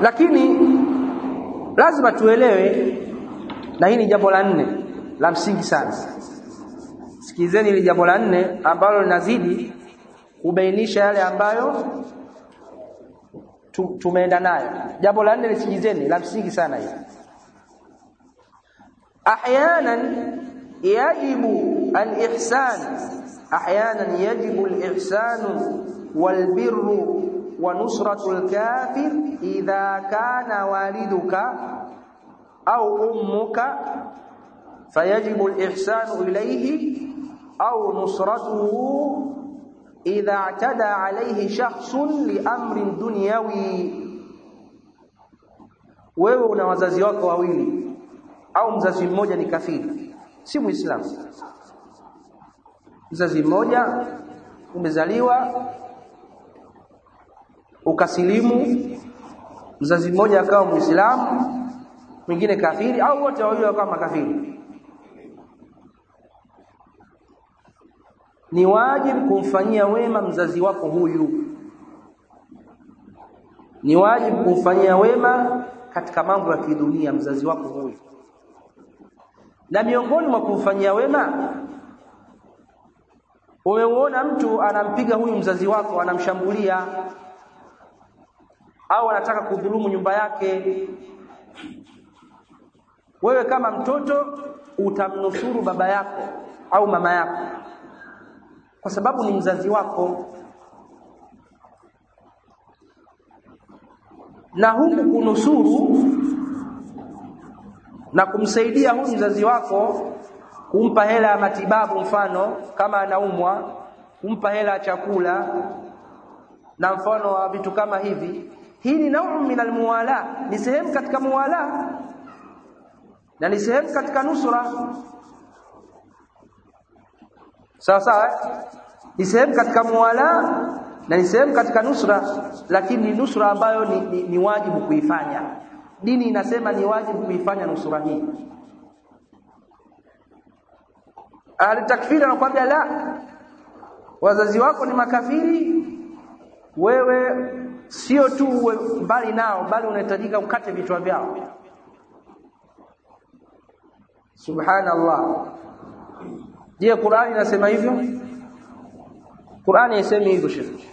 lakini lazima tuelewe na hii ni jambo la nne la msingi sana sikilizeni hili jambo la nne ambalo linazidi kubainisha yale ambayo tu, tumeenda nayo jambo la nne lisikilizeni la msingi sana hili ahyanan yajibu alihsan ahyanan yajibu alihsanu walbirru wa nusratu alkafir idha kana waliduka au ummuka fayajibu alihsanu ilayhi au nusratuhu idha i'tada alayhi shakhsun liamrin dunyawi wewe una wazazi wako wawili au mzazi mmoja ni kafiri si muislamu mzazi mmoja umezaliwa ukasilimu mzazi mmoja akawa muislamu mwingine kafiri au wote wawili wakawa makafiri ni wajibu kumfanyia wema mzazi wako huyu ni wajibu kumfanyia wema katika mambo ya kidunia mzazi wako huyu na miongoni mwa kumfanyia wema umeuona mtu anampiga huyu mzazi wako anamshambulia au anataka kudhulumu nyumba yake wewe kama mtoto utamnusuru baba yako au mama yako kwa sababu ni mzazi wako na huku kunusuru na kumsaidia huyu mzazi wako kumpa hela ya matibabu mfano kama anaumwa kumpa hela ya chakula na mfano wa vitu kama hivi hii ni nau min almuwala ni sehemu katika muwala na ni sehemu katika nusra sawa sawa ni sehemu katika muwala na ni sehemu katika nusra lakini ni nusra ambayo ni, ni, ni wajibu kuifanya dini inasema ni wajibu kuifanya nusura hii ahli takfiri anakuambia la wazazi wako ni makafiri wewe sio tu uwe mbali nao bali unahitajika ukate vichwa vyao subhanallah je Qur'ani inasema hivyo Qur'ani haisemi hivyo shekhi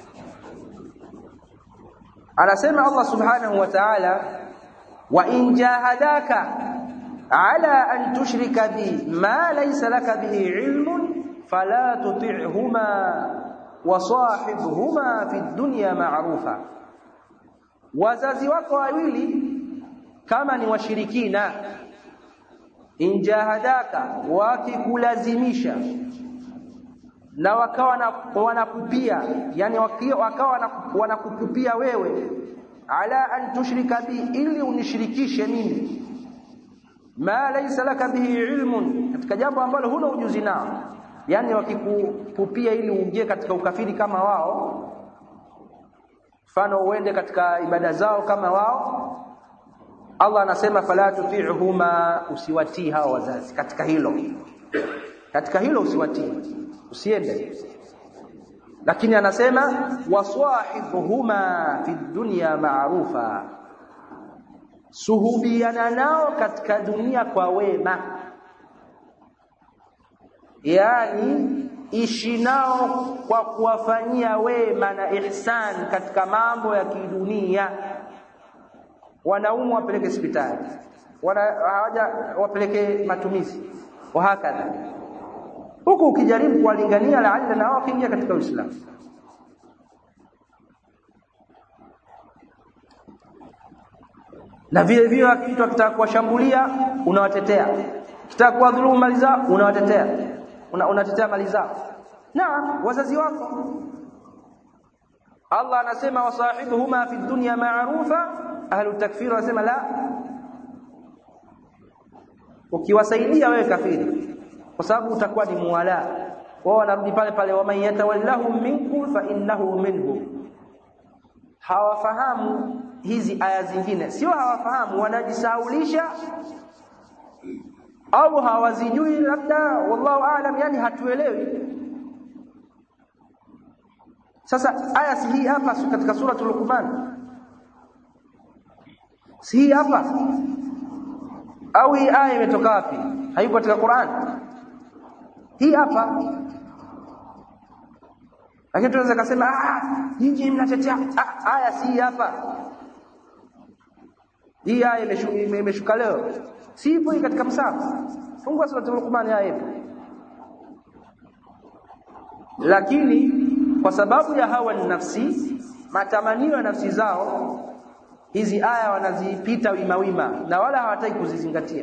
anasema Allah subhanahu wa ta'ala wa in jahadaka ala an tushrika bi ma laysa laka bihi ilmun fala tuti'huma wa sahibhuma fi dunya ma'rufa wazazi wako wawili kama ni washirikina in jahadaka wakikulazimisha na wakawa wanakupia yani wakawa wanakupia wewe ala an tushrika bi ili unishirikishe mimi ma laysa laka bihi ilmun katika jambo ambalo huna ujuzi nao yani wakikupupia ili uingie katika ukafiri kama wao mfano uende katika ibada zao kama wao Allah anasema fala tuti'huma usiwatii hao wazazi katika hilo katika hilo usiwatii usiende lakini anasema waswahibuhuma fi dunya ma'rufa suhubiana nao katika dunia kwa wema yani ishi nao kwa kuwafanyia wema na ihsan katika mambo ya kidunia wanaumwa wapeleke hospitali wana hawaja wapeleke matumizi wa hakadha huku ukijaribu kuwalingania laalla na wao kuingia katika Uislamu na vile vile mtu akitaka kuwashambulia unawatetea kitaka kuwadhulumu mali zao unawatetea una, unatetea mali zao na wazazi wako Allah anasema wasahibuhuma fi dunya ma'rufa ahlu takfir wanasema la ukiwasaidia wewe kafiri kwa sababu utakuwa ni muwala wao wanarudi pale pale wa man yatawallahum minkum fa innahu minhum hawafahamu hizi aya zingine sio hawafahamu wanajisaulisha au hawazijui labda wallahu aalam yani hatuelewi sasa aya si hii hapa katika suratul luqman si hii hapa au hii aya imetoka wapi haipo katika Qur'an hii hapa lakini tunaweza kusema ah nyinyi mnatetea ah, aya si hii hapa hii aya imeshu- imeshuka leo si ipo hii katika msahafu fungua sura Luqman aya ipo lakini kwa sababu ya hawa nafsi matamanio ya nafsi zao hizi aya wanazipita wima wima na wala hawataki kuzizingatia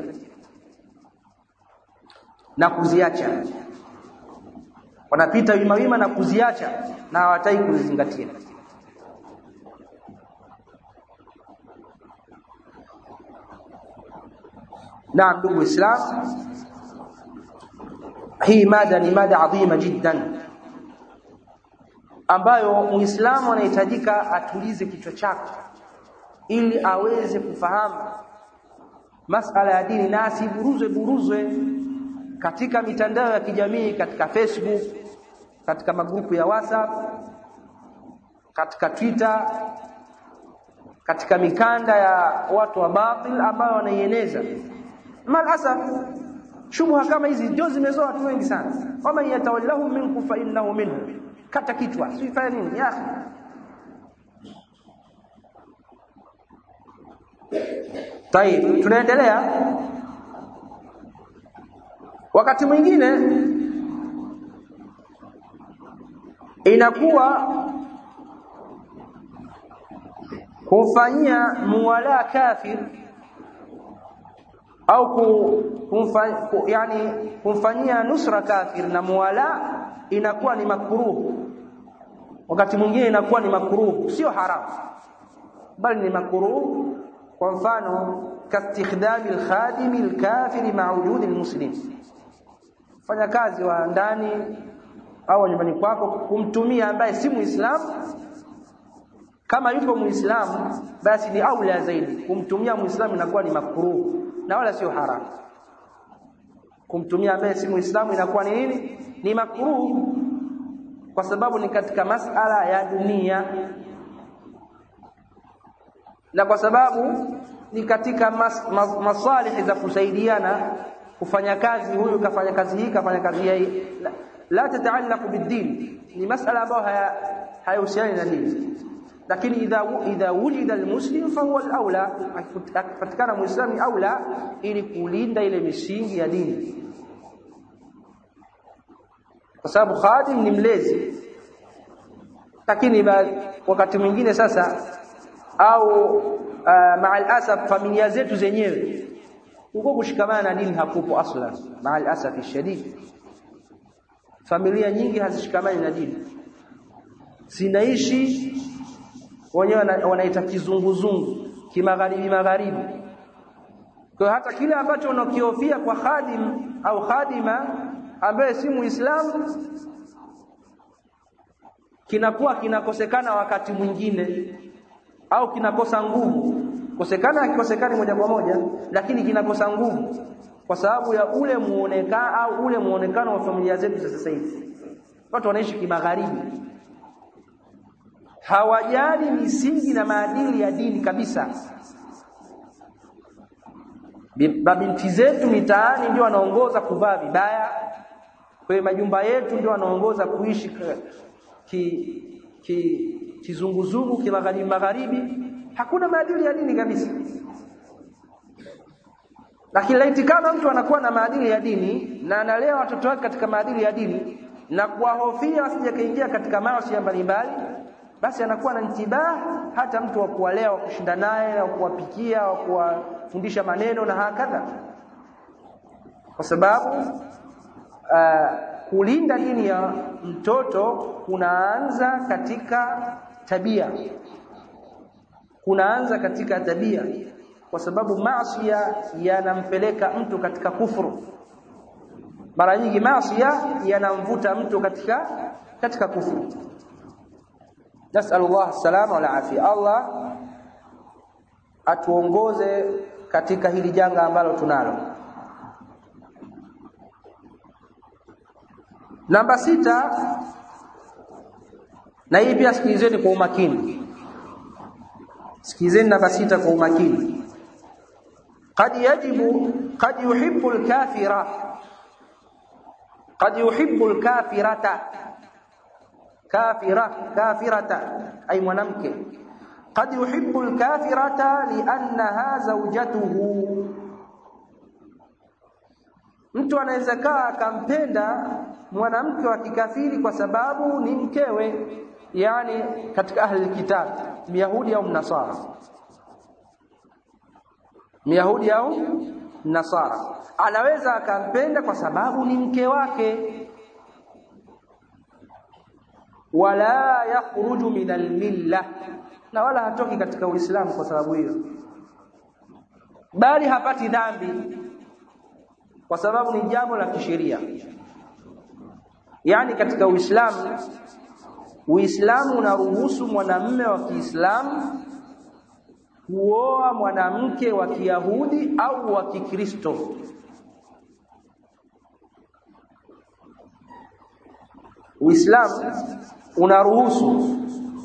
na kuziacha wanapita wima wima na kuziacha na hawataki kuzizingatia Naam ndugu Islam hii mada ni mada adhima jiddan ambayo Muislamu anahitajika atulize kichwa chake ili aweze kufahamu masala ya dini na asiburuzwe buruzwe katika mitandao ya kijamii katika Facebook katika magrupu ya WhatsApp katika Twitter katika mikanda ya watu wa batil ambao wanaieneza malasaf shubha kama hizi ndio zimezoa watu wengi sana wama yatawallahum minkum fa innahu minhum kata kichwa sifanya nini ya akhi Tayib, tunaendelea. Wakati mwingine inakuwa kumfanyia muwala kafir au kumfa, ku, yani kumfanyia nusra kafir na muwala inakuwa ni makruh. Wakati mwingine inakuwa ni makruh, sio haramu, bali ni makruh kwa mfano kastikhdami alkhadimi alkafiri ma'a wujudi almuslim fanya kazi wa ndani au nyumbani kwako kumtumia ambaye si muislamu kama yupo muislamu basi ni aula zaidi kumtumia muislamu inakuwa ni makruh na wala sio haramu kumtumia ambaye si muislamu inakuwa ni nini ni makruh kwa sababu ni katika masala ya dunia na kwa sababu ni katika mas, mas, masalihi za kusaidiana kufanya kazi huyu kafanya kazi hii kafanya kazi hii la, la tataallaq bid-din ni masala ambayo haya hayahusiani na dini lakini idha idha wujida almuslim fahuwa alawla akipatikana muislamu ni aula ili kulinda ile misingi ya dini kwa sababu khadim ni mlezi lakini wakati mwingine sasa au uh, maal asaf familia zetu zenyewe huko kushikamana na dini hakupo aslan maal asaf shadid familia nyingi hazishikamani na dini zinaishi wenyewe wanaita kizunguzungu kimagharibi magharibi kwa hata kile ambacho unakiofia kwa khadim au khadima ambaye si muislamu kinakuwa kinakosekana wakati mwingine au kinakosa nguvu kosekana akikosekani moja kwa moja lakini kinakosa nguvu kwa sababu ya ule muonekano au ule muonekano wa familia zetu za sasa hivi watu wanaishi kimagharibi hawajali misingi na maadili ya dini kabisa mabinti zetu mitaani ndio wanaongoza kuvaa vibaya kwenye majumba yetu ndio wanaongoza kuishi ki, ki kizunguzungu kimagharibi magharibi hakuna maadili ya dini kabisa lakini laiti kama mtu anakuwa na maadili ya dini na analea watoto wake katika maadili ya dini na kuwahofia wasije kaingia katika maasi mbalimbali basi anakuwa na ntibah hata mtu wa kuwalea wa kushinda naye wa kuwapikia wa kuwafundisha maneno na hakadha kwa sababu uh, kulinda dini ya mtoto kunaanza katika tabia kunaanza katika tabia kwa sababu maasi yanampeleka mtu katika kufuru mara nyingi maasi yanamvuta mtu katika katika kufuru nasallallahu salama wal afia Allah atuongoze katika hili janga ambalo tunalo namba sita na hii pia sikilizeni kwa umakini sikilizeni namba sita kwa umakini قد يجب قد يحب الكافرة قد يحب الكافرة كافرة كافرة أي mwanamke قد يحب الكافرة لأنها زوجته mtu anaweza kaa akampenda mwanamke wa kikafiri kwa sababu ni mkewe yani katika ahli kitab myahudi au mnasara myahudi au nasara anaweza akampenda kwa sababu ni mke wake wala yakhruju min almilla na wala hatoki katika uislamu kwa sababu hiyo bali hapati dhambi kwa sababu ni jambo la kisheria yani katika uislamu uislamu unaruhusu mwanamume wa Kiislamu kuoa mwanamke wa Kiyahudi au wa Kikristo Uislamu unaruhusu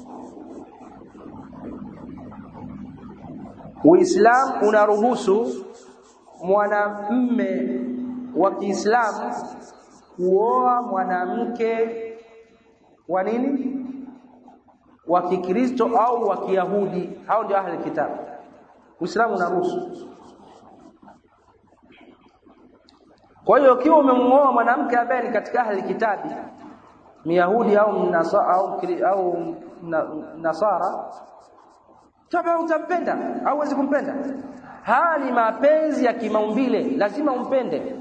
Uislamu unaruhusu mwanamume wa Kiislamu kuoa mwanamke wa nini? Wa Kikristo au wa Kiyahudi, hao ndio ahli kitabu. Uislamu unaruhusu. Kwa hiyo ukiwa umemuoa mwanamke ambaye ni katika ahli kitabi, Myahudi au mnasa, au au Nasara, kama utampenda au huwezi kumpenda. Haya ni mapenzi ya kimaumbile, lazima umpende.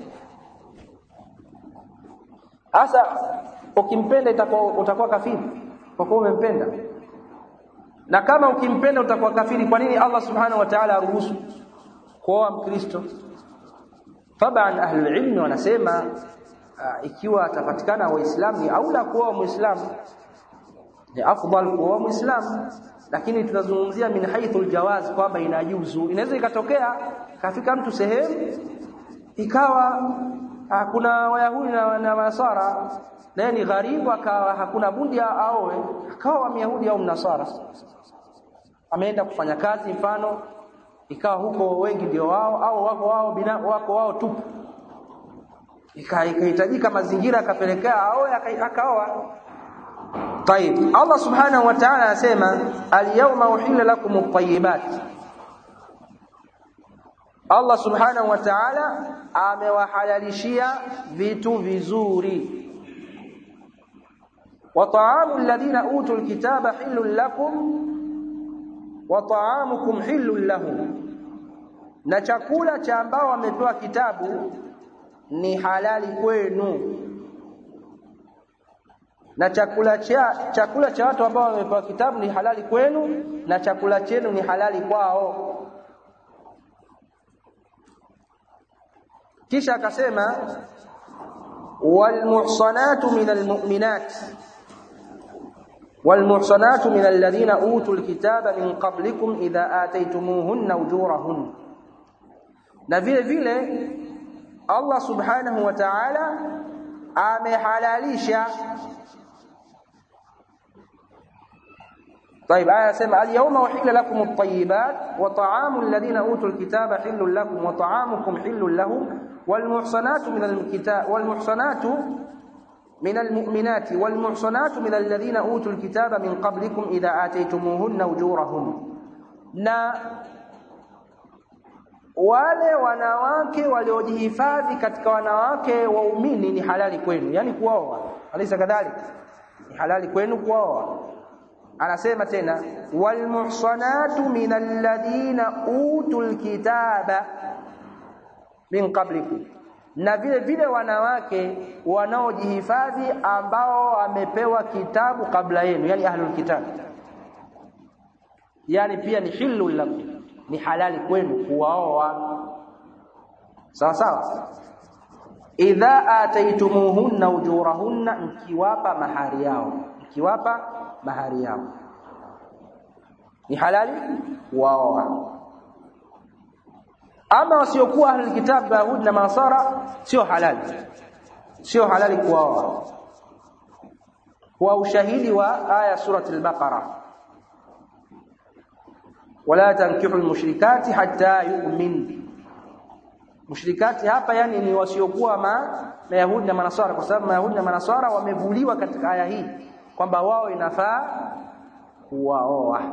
Hasa ukimpenda itakuwa utakuwa kafiri kwa kuwa umempenda. Na kama ukimpenda utakuwa kafiri, kwa nini Allah Subhanahu wa Ta'ala aruhusu kuoa Mkristo? Taban ahlul ilmi wanasema uh, ikiwa atapatikana waislamu ni aula kuoa muislamu ni afdal kuoa muislamu lakini tunazungumzia min haithul jawaz kwamba inajuzu inaweza ikatokea kafika mtu sehemu ikawa ha, kuna wayahudi na, na masara naye ni gharibu akawa hakuna budi aoe akawa myahudi au mnasara ameenda kufanya kazi mfano ikawa huko wengi ndio wao au wako wao bina, wako wao tupu ikahitajika mazingira akapelekea aoe akaoa طيب Allah subhanahu wa ta'ala anasema al-yawma uhilla lakum at-tayyibat Allah subhanahu wa ta'ala amewahalalishia vitu vizuri wa ta'amu alladhina utul kitaba hillun lakum wa ta'amukum hillun lahum na chakula cha ambao wamepewa kitabu ni halali kwenu na chakula cha chakula cha watu ambao wamepewa kitabu ni halali kwenu na chakula chenu ni halali kwao kisha akasema walmuhsanatu minal mu'minat والمحصنات من الذين أوتوا الكتاب من قبلكم إذا آتيتموهن أجورهن na vile vile Allah subhanahu wa ta'ala amehalalisha طيب آية سمع اليوم أحل لكم الطيبات وطعام الذين أوتوا الكتاب حل لكم وطعامكم حل لهم والمحصنات من الكتاب والمحصنات من المؤمنات والمحصنات من الذين أوتوا الكتاب من قبلكم إذا آتيتموهن أجورهن na wale wanawake waliojihifadhi katika wanawake waumini ni halali kwenu yani kuoa alisa kadhalika ni halali kwenu kuoa anasema tena walmuhsanatu minal ladina utul kitaba min qablikum na vile vile wanawake wanaojihifadhi ambao wamepewa kitabu kabla yenu yani ahlul kitab yani pia ni hillu lakum ni halali kwenu kuwaoa sawa sawa idha ataitumuhunna ujurahunna mkiwapa mahari yao mkiwapa mahari yao ni halali kuwaoa ama wasiokuwa ahli kitabu yahudi na masara sio halali sio halali kuwaoa kwa ushahidi wa aya surati al-baqara wala tankihu al-mushrikati hatta yu'min mushrikati hapa yani ni wasiokuwa ma mayahudi na manaswara kwa sababu mayahudi na manaswara wamevuliwa katika aya hii kwamba wao inafaa kuwaoa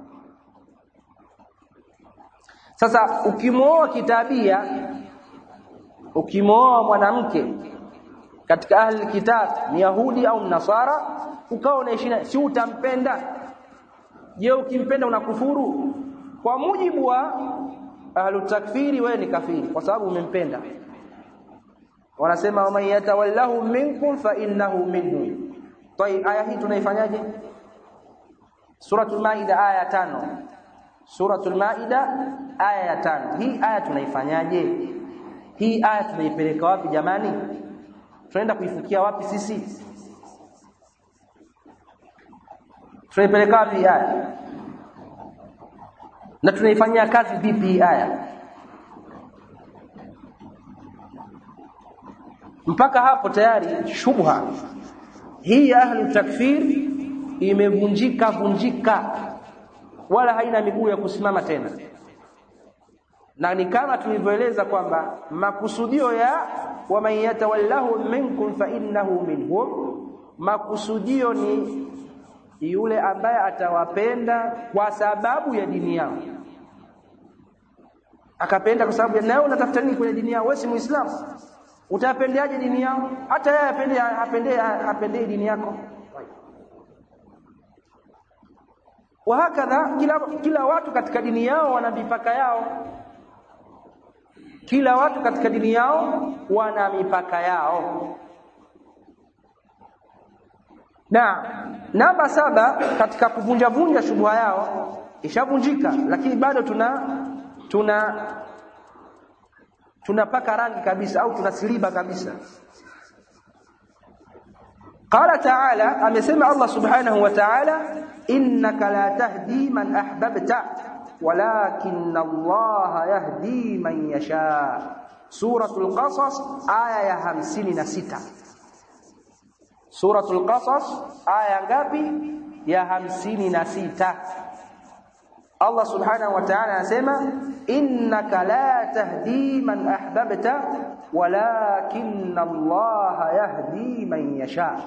sasa ukimwoa kitabia ukimwoa mwanamke katika ahli kitab ni yahudi au mnasara ukawa unaishi si utampenda je ukimpenda unakufuru kwa mujibu wa ahlu takfiri wewe ni kafiri kwa sababu umempenda wanasema waman yatawallahu minkum fa innahu minhum طيب aya hii tunaifanyaje suratul maida aya tano suratul maida aya ya tano hii aya tunaifanyaje hii aya tunaipeleka wapi jamani tunaenda kuifikia wapi sisi tunaipeleka wapi aya na tunaifanyia kazi vipi hii aya mpaka hapo tayari shubha hii ya ahli takfir imevunjika vunjika wala haina miguu ya kusimama tena na ni kama tulivyoeleza kwamba makusudio ya waman yatawallahu minkum fa innahu minhum makusudio ni yule ambaye atawapenda kwa sababu ya dini yao akapenda kwa sababu nawe unatafuta nini kwenye dini yao wewe si muislamu utapendeaje dini yao hata yeye apende apende apende dini yako wahakadha kila kila watu katika dini yao wana mipaka yao kila watu katika dini yao wana mipaka yao na namba saba katika kuvunja vunja shubha yao ishavunjika lakini bado tuna tuna tunapaka rangi kabisa au tunasiliba kabisa qala ta'ala amesema Allah subhanahu wa ta'ala innaka la tahdi man ahbabta walakin Allah yahdi man yasha suratul qasas aya ya 56 suratul qasas aya ngapi ya 56 Allah subhanahu wa ta'ala anasema innaka la tahdi man ahbabta walakin Allah yahdi man yasha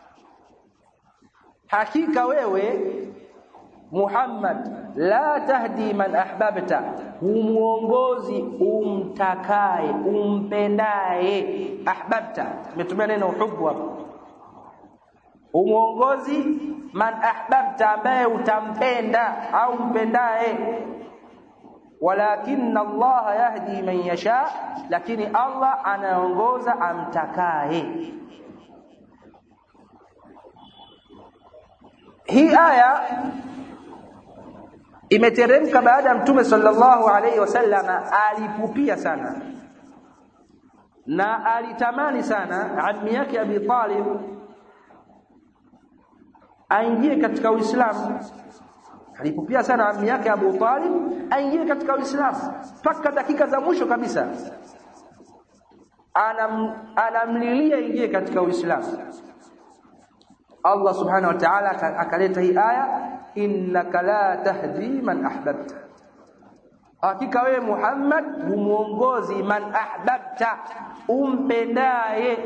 hakika wewe Muhammad la tahdi man ahbabta humuongozi umtakaye umpendaye ahbabta umetumia neno hubu hapo umuongozi man ahbabta ambaye utampenda au mpendaye walakinna Allah yahdi man yasha lakini Allah anaongoza amtakaye hii aya imeteremka baada ya mtume sallallahu alaihi wasallam alipupia sana na alitamani sana ammi yake Abi Talib aingie katika Uislamu alipupia sana ammi yake Abu Talib aingie katika Uislamu mpaka dakika za mwisho kabisa anam anamlilia ingie katika Uislamu Allah subhanahu wa ta'ala akaleta hii aya innaka la tahdi man ahbabta hakika wewe Muhammad humuongozi man ahbabta umpendaye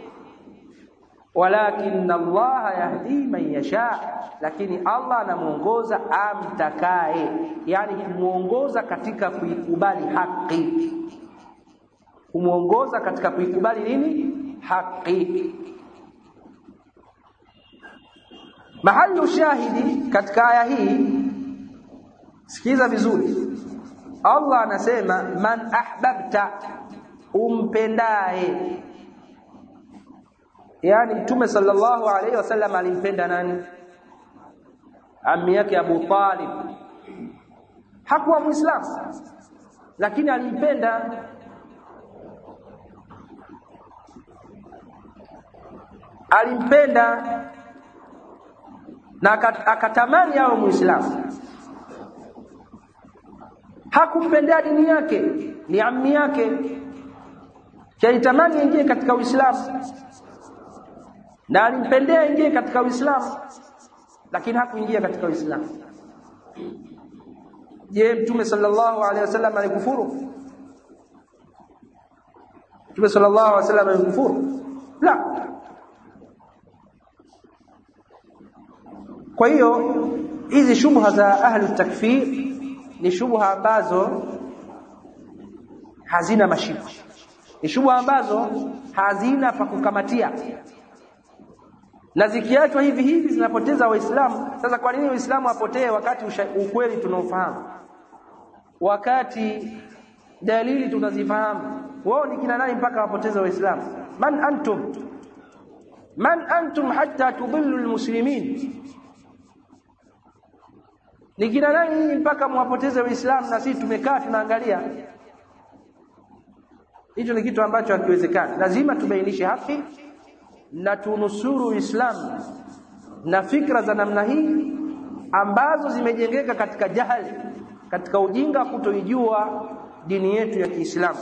walakin Allah yahdi man yasha lakini Allah anamuongoza amtakaye yani kumuongoza katika kuikubali haki kumuongoza katika kuikubali nini haki mahallu shahidi katika aya hii sikiza vizuri Allah anasema man ahbabta umpendaye yani mtume sallallahu alaihi wasallam alimpenda nani ammi yake Abu Talib hakuwa muislamu lakini alimpenda alimpenda na akatamani awe muislamu hakumpendea dini yake ni ammi yake kaitamani ingie katika uislamu na alimpendea ingie katika uislamu lakini hakuingia katika uislamu je mtume sallallahu alaihi wasallam alikufuru Mtume sallallahu alaihi wasallam amekufuru la kwa hiyo hizi shubha za ahli takfir ni shubha ambazo hazina mashiko ni shubha ambazo hazina pa kukamatia na zikiachwa hivi hivi zinapoteza waislamu sasa kwa nini waislamu wapotee wakati usha, ukweli tunaofahamu wakati dalili tunazifahamu wao ni kina nani mpaka wapoteze waislamu man antum man antum hatta tudillu almuslimin ni kina nani mpaka mwapoteze waislamu na sisi tumekaa tunaangalia hicho ni kitu ambacho hakiwezekani lazima tubainishe haki na tunusuru Uislamu na fikra za namna hii ambazo zimejengeka katika jahali katika ujinga kutoijua dini yetu ya Kiislamu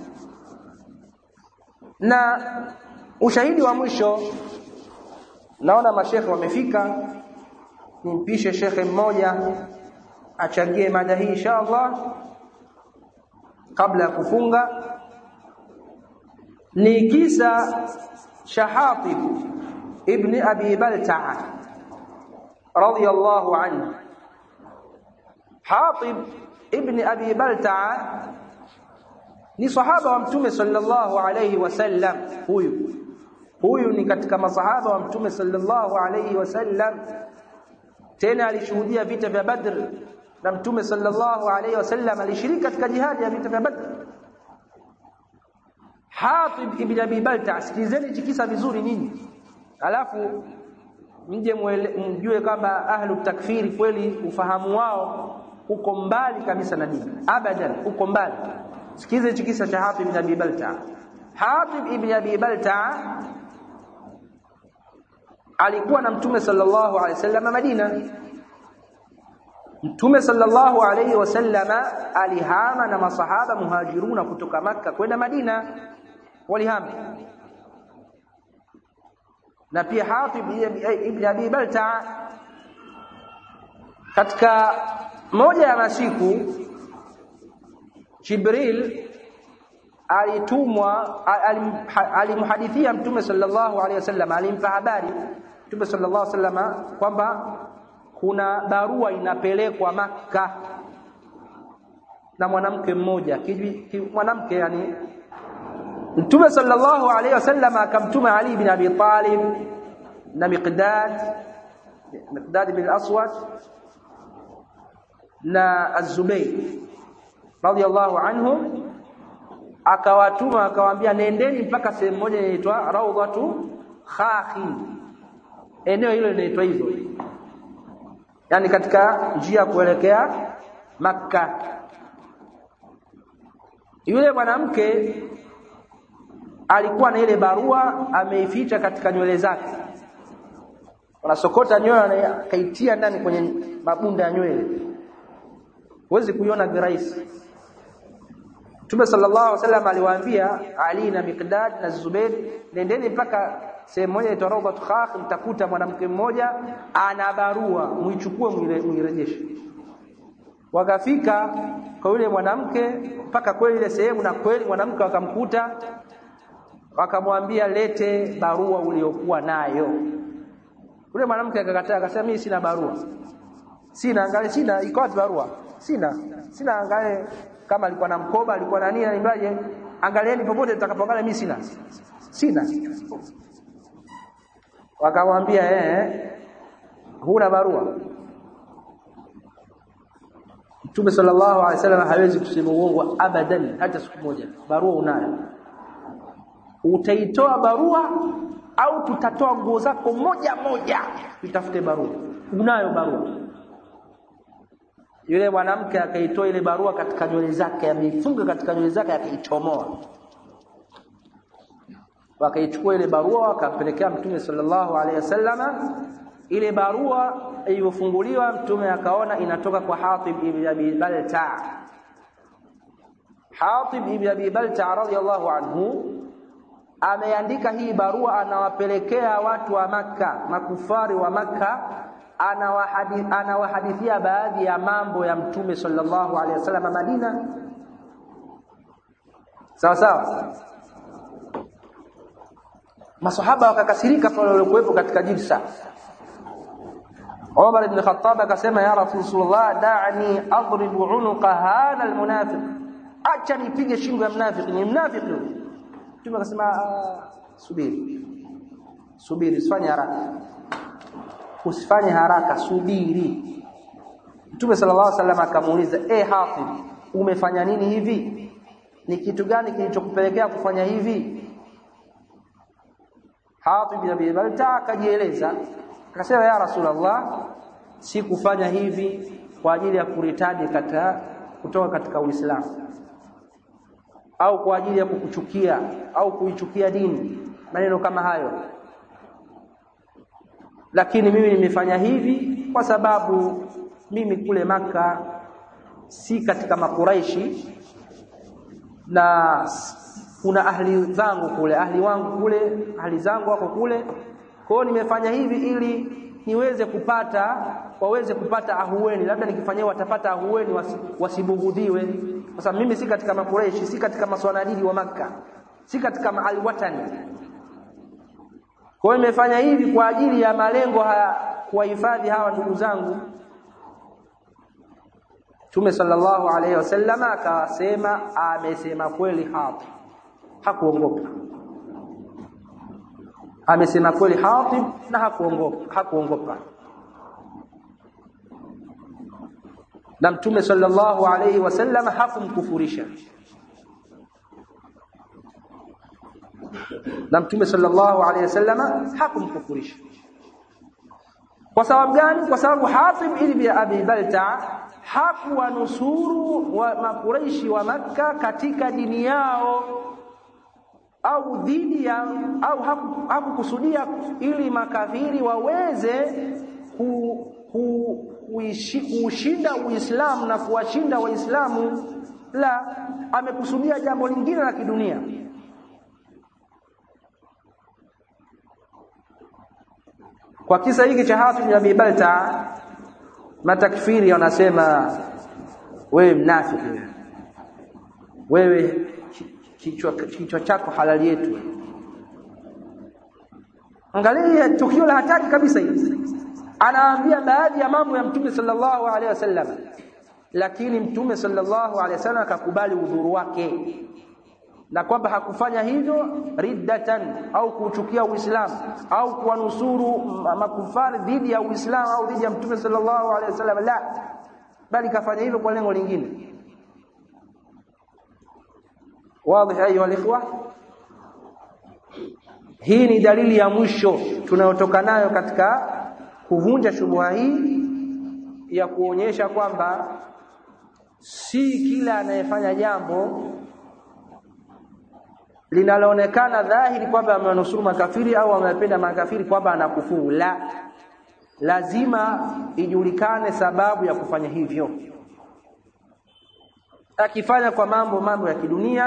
na ushahidi wa mwisho naona mashekhe wamefika nimpishe shekhe mmoja achangie mada hii inshallah kabla ya kufunga ni kisa shahatib ibn abi balta'a radiyallahu anhu hatib ibn abi balta'a ni sahaba wa mtume sallallahu alayhi wasallam huyu huyu ni katika masahaba wa mtume sallallahu alayhi wasallam tena alishuhudia vita vya badr na mtume sallallahu alayhi wasallam alishiriki katika jihadi ya vita vya badr Hatib ibn Abi Balta sikilizeni kisa vizuri nini alafu mje mjue kwamba ahlu takfiri kweli ufahamu wao uko mbali kabisa na dini abadan uko mbali sikize kisa cha Hatib ibn Abi Balta Hatib ibn Abi Balta alikuwa na mtume sallallahu alaihi wasallam Madina Mtume sallallahu alaihi wasallam alihama na masahaba muhajiruna kutoka maka kwenda Madina walihama na pia Hatib ibn Abi Balta katika moja ya masiku Jibril alitumwa alimhadithia Mtume sallallahu alaihi wasallam alimpa habari Mtume sallallahu alaihi wasallam kwamba kuna barua inapelekwa maka na mwanamke mmoja mwanamke yani Mtume sallallahu alaihi wasallam akamtuma Ali bin Abi Talib na Miqdad Miqdad bin Aswad na Az-Zubayr radiyallahu anhum akawatuma akawaambia nendeni mpaka sehemu moja inaitwa Rawdatu Khakhi eneo hilo linaitwa hivyo yani katika njia kuelekea Makka yule mwanamke alikuwa na ile barua ameificha katika nywele zake wanasokota nywele akaitia ndani kwenye mabunda ya nywele huwezi kuiona kirahisi Mtume sallallahu alaihi wasallam aliwaambia Ali na Miqdad na Zubair nendeni mpaka sehemu moja inaitwa Rawdat Khakh mtakuta mwanamke mmoja ana barua muichukue muirejeshe wakafika kwa yule mwanamke mpaka kweli ile sehemu na kweli mwanamke wakamkuta wakamwambia lete barua uliokuwa nayo yule mwanamke akakataa akasema mimi sina barua sina angalia sina iko wapi barua sina sina angalia kama alikuwa na mkoba alikuwa na nini nimbaje angalieni popote tutakapoangalia mimi sina sina wakamwambia eh huna barua Mtume sallallahu alaihi wasallam hawezi kusema uongo abadan hata siku moja barua unayo utaitoa barua au tutatoa nguo zako moja moja tutafute barua unayo barua yule mwanamke akaitoa ile barua katika nywele zake ameifunga katika nywele zake akaichomoa wakaichukua ile barua wakampelekea mtume sallallahu alaihi wasallama ile barua iliyofunguliwa mtume akaona inatoka kwa Hatib ibn Abi Balta Hatib ibn Abi Balta radhiyallahu anhu ameandika hii barua anawapelekea watu wa maka makufari wa maka anawahadithia baadhi ya mambo ya mtume sallallahu alaihi wasallam Madina sawa sawa masahaba wakakasirika pale walikuwepo katika jilsa Umar ibn Khattab akasema ya Rasulullah da'ni adrib unuqa hadha almunafiq acha nipige shingo ya mnafiki ni mnafiki Mtume akasema subiri subiri usifanye haraka usifanye haraka subiri Mtume sallallahu alaihi wasallam akamuuliza eh Hafidh umefanya nini hivi ni kitu gani kilichokupelekea kufanya hivi Hatib bin Abi Balta akajieleza akasema ya Rasulullah si kufanya hivi kwa ajili ya kuritadi kata kutoka katika Uislamu au kwa ajili ya kukuchukia au kuichukia dini maneno kama hayo lakini mimi nimefanya hivi kwa sababu mimi kule maka si katika makuraishi na kuna ahli zangu kule ahli wangu kule ahli zangu wako kule kwa hiyo nimefanya hivi ili niweze kupata waweze kupata ahueni labda nikifanyia watapata ahueni wasi, wasibugudhiwe kwa sababu mimi si katika makureishi si katika maswanadidi wa maka si katika maalwatani kwa hiyo nimefanya hivi kwa ajili ya malengo haya kuwahifadhi hawa ndugu zangu Mtume sallallahu alaihi wasallam akasema amesema kweli hapo hakuongopa amesema kweli Hatib na hakuongopa hakuongopa na mtume sallallahu alayhi wasallam hakumkufurisha na mtume sallallahu alayhi wasallam hakumkufurisha kwa sababu gani kwa sababu Hatib ibn Abi Balta hakuwa nusuru wa makuraishi wa Makka katika dini yao au dhidi ya au hakukusudia haku ili makafiri waweze ku, ku, kuushinda Uislamu na kuwashinda Waislamu la amekusudia jambo lingine la kidunia kwa kisa hiki cha Hatib bin Abi Balta matakfiri wanasema wewe mnafiki wewe kichwa kichwa chako halali yetu angalia tukio la hatari kabisa hili anaambia baadhi ya mambo ya mtume sallallahu alaihi wasallam lakini mtume sallallahu alaihi wasallam akakubali udhuru wake na kwamba hakufanya hivyo riddatan au kuuchukia Uislamu au kuwanusuru makufari dhidi ya Uislamu au dhidi ya mtume sallallahu alaihi wasallam la bali kafanya hivyo kwa lengo lingine wazi ayuha alikhwa hii ni dalili ya mwisho tunayotoka nayo katika kuvunja shubuha hii ya kuonyesha kwamba si kila anayefanya jambo linaloonekana dhahiri kwamba amenusuru makafiri au amependa makafiri kwamba anakufuru la lazima ijulikane sababu ya kufanya hivyo akifanya kwa mambo mambo ya kidunia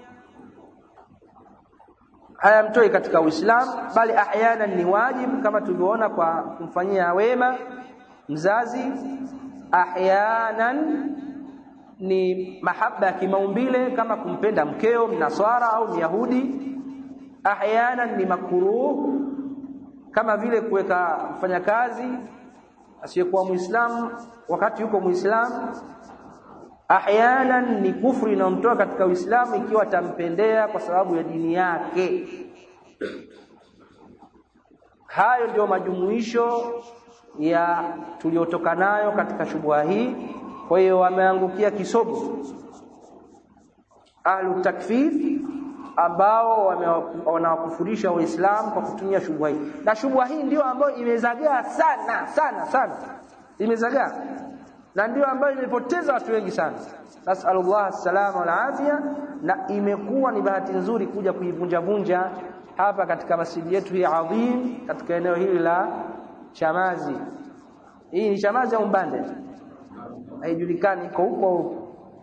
hayamtoi katika Uislamu bali ahyana ni wajibu kama tulivyoona kwa kumfanyia wema mzazi ahyanan ni mahaba ya kimaumbile kama kumpenda mkeo mnaswara au myahudi ahyanan ni makuruh kama vile kuweka mfanyakazi asiyekuwa muislamu wakati yuko muislamu ahyanan ni kufri inayomtoa katika Uislamu ikiwa atampendea kwa sababu ya dini yake. Hayo ndio majumuisho ya tuliotoka nayo katika shubha hii. Kwa hiyo wameangukia kisogo ahlu takfir ambao wanawakufurisha Waislamu kwa kutumia shubha hii, na shubha hii ndio ambayo imezagaa sana sana sana, imezagaa na ndio ambayo imepoteza watu wengi sana nasallallahu salama wal afia na imekuwa ni bahati nzuri kuja kuivunja vunja hapa katika masjidi yetu hii adhim katika eneo hili la Chamazi hii ni Chamazi au Mbande haijulikani iko huko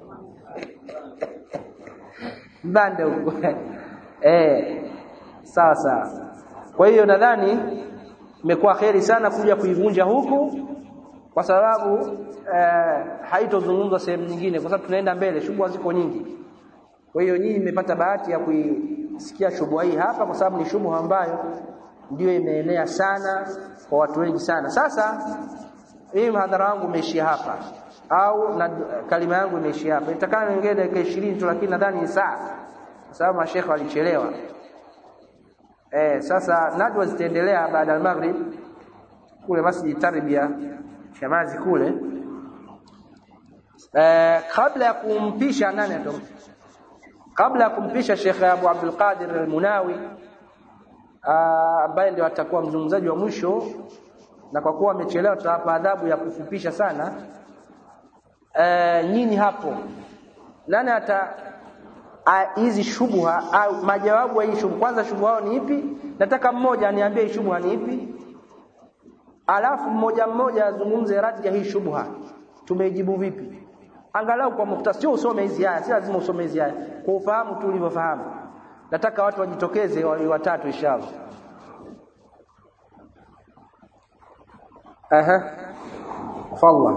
Mbande huko eh sawa sawa kwa hiyo nadhani imekuwa kheri sana kuja kuivunja huku kwa sababu eh, haitozungumzwa sehemu nyingine kwa sababu tunaenda mbele shughuli ziko nyingi kwa hiyo nyinyi mmepata bahati ya kui, sikia shubha hii hapa kwa sababu ni shubha ambayo ndiyo imeenea sana kwa watu wengi sana sasa hii mhadhara wangu umeishia hapa au na kalima yangu imeishia hapa itakana niongee dakika 20 tu lakini nadhani ni saa kwa sababu mashekhe walichelewa eh sasa nadwa zitaendelea baada ya maghrib kule masjid tarbia shamazi kule eh kabla ya kumpisha nani atom kabla ya kumpisha Sheikh Abu Abdul Qadir Al-Munawi ambaye ndio atakuwa mzungumzaji wa mwisho na kwa kuwa amechelewa tutawapa adhabu ya kufupisha sana e, nyinyi hapo nani ata hizi shubha au majawabu ya hii shubha kwanza shubha ni ipi nataka mmoja aniambie hii shubha ni ipi alafu mmoja mmoja azungumze radi ya hii shubha tumeijibu vipi angalau kwa mukhtasari sio usome hizi aya si lazima usome hizi aya kwa ufahamu tu ulivyofahamu nataka watu wajitokeze wa watatu inshallah aha falla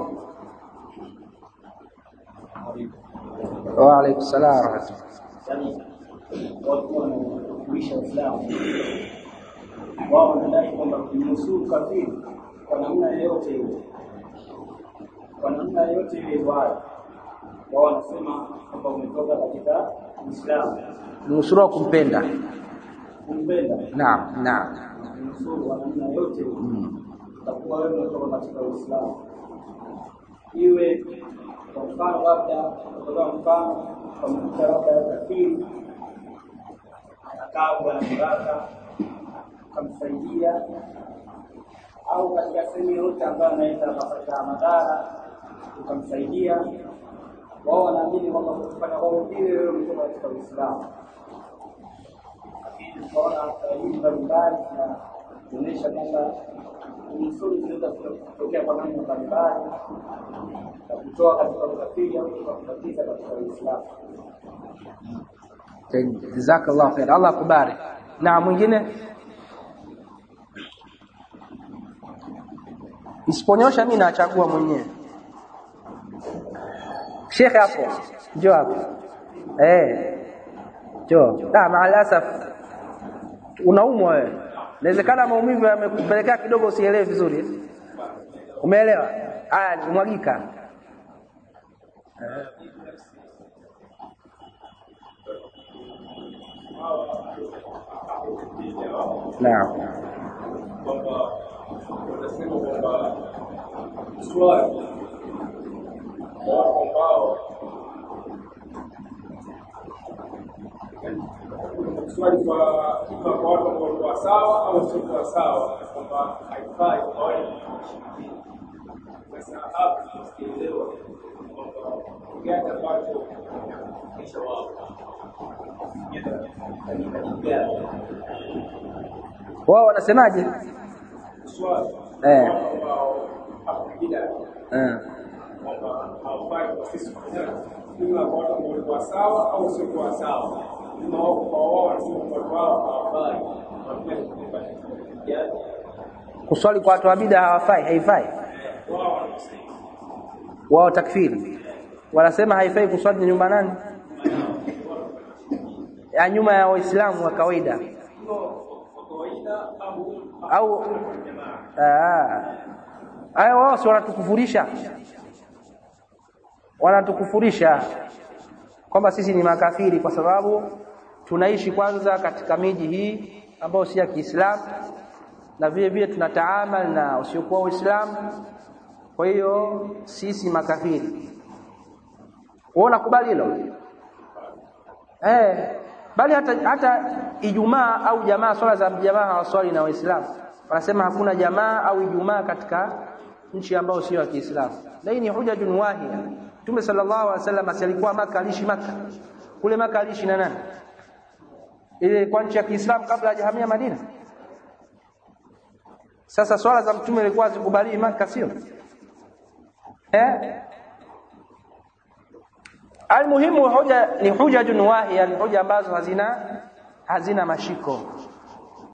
wa alaykum salaam wa rahmatullah yani watu wanaofundisha Uislamu wao wanadai kwamba kumnusuru kafiri kwa namna yoyote ile, kwa namna yoyote ile wao wao wanasema kwamba umetoka katika Uislamu, nusura kumpenda kumpenda naam naam kumnusuru kwa namna yoyote ile, utakuwa wewe umetoka katika Uislamu, iwe kwa mfano labda kutoka mfano kwa mtu labda kafiri anakaa bwana baraka akamsaidia au katika sehemu yoyote ambayo anaweza akapata madhara ukamsaidia wao wanaamini kwamba kufanya wao vile wewe umetoka katika Uislamu lakini tunaona dalili mbalimbali zinaonyesha kwamba nusuru zinaweza kutokea kwa namna mbalimbali na kutoa katika ukafiri au kukatiza katika Uislamu. jazakallah khair Allah akubariki na mwingine Isiponyosha mimi nachagua mwenyewe. Sheikh hapo. Njoo hapo. Eh. Njoo. Da maalasaf. Unaumwa wewe. Inawezekana maumivu yamekupelekea kidogo usielewe vizuri. Umeelewa? Haya nimwagika. Naam. kwamba wanasema kwamba swali kwa watu ambao swali kwa ima kwa watu ambao walikuwa sawa au siokuwa sawa kwamba haifai kwa wale sasa hapa tunaelewa kwamba gani ambacho kisha wao Wao wanasemaje? swali Eh. watu ambao hakupida Eh. kwamba hawafai kwa sisi kufanya ima kwa watu ambao walikuwa sawa au siokuwa sawa ima wao kwa wao wanasema watu wao hawafai wanafanya kufanya yani Kuswali kwa watu wa bid'a hawafai, haifai. wao wanasema Wao takfiri. Wanasema haifai kuswali nyumba nani? Ya nyuma ya Waislamu wa kawaida. kwa kawaida au Au ah. Hayo wao si wanatukufurisha. Wanatukufurisha kwamba sisi ni makafiri kwa sababu tunaishi kwanza katika miji hii ambayo si ya Kiislamu na vile vile tunataamal na usiokuwa Uislamu. Kwa hiyo sisi makafiri. Wewe unakubali hilo? Eh, bali hata hata Ijumaa au jamaa swala za jamaa hawaswali na Waislamu. Wanasema hakuna jamaa au Ijumaa katika nchi ambayo sio ya Kiislamu. Na hii ni hujajun wahia. Mtume sallallahu alaihi wasallam alikuwa Maka aliishi Maka. Kule Maka aliishi na nani? Ile kwa nchi ya Kiislamu kabla hajahamia Madina. Sasa swala za mtume ilikuwa zikubaliwi Maka sio? Eh? Almuhimu hoja ni hujajun wahia, ni hoja ambazo hazina hazina mashiko.